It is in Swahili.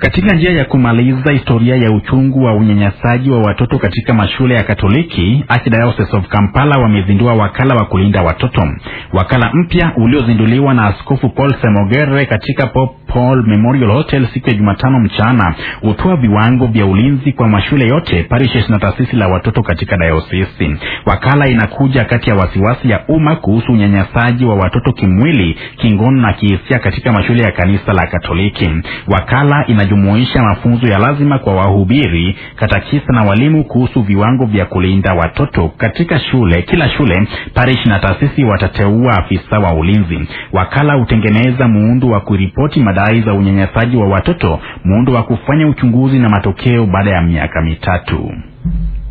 Katika njia ya kumaliza historia ya uchungu wa unyanyasaji wa watoto katika mashule ya Katoliki, Archdiocese of Kampala wamezindua wakala wa kulinda watoto. Wakala mpya uliozinduliwa na Askofu Paul Semogere katika Pope Paul Memorial Hotel siku ya Jumatano mchana hutoa viwango vya ulinzi kwa mashule yote, parishes na taasisi la watoto katika dayosisi. Wakala inakuja kati ya wasiwasi ya umma kuhusu unyanyasaji wa watoto kimwili, kingono na kihisia katika mashule ya kanisa la Katoliki. Wakala inajumuisha mafunzo ya lazima kwa wahubiri, katakisa na walimu kuhusu viwango vya kulinda watoto katika shule. Kila shule, parish na taasisi watateua afisa wa ulinzi. Wakala hutengeneza muundo wa kuripoti madai za unyanyasaji wa watoto, muundo wa kufanya uchunguzi na matokeo baada ya miaka mitatu.